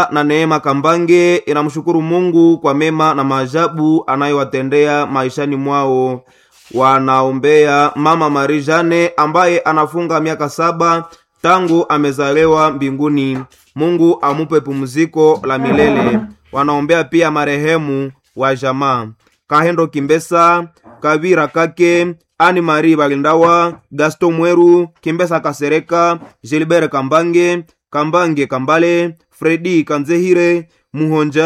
na Neema Kambange inamshukuru Mungu kwa mema na maajabu anayowatendea maishani mwao. Wanaombea mama Marie Jane ambaye anafunga miaka saba tangu amezaliwa mbinguni. Mungu amupe pumziko la milele. Wanaombea pia marehemu wa jamaa Kahendo Kimbesa, Kavira Kake, Ani Marie Balindawa, Gaston Mweru, Kimbesa Kasereka, Gilbert Kambange, Kambange Kambale, Fredi Kanzehire, Muhonja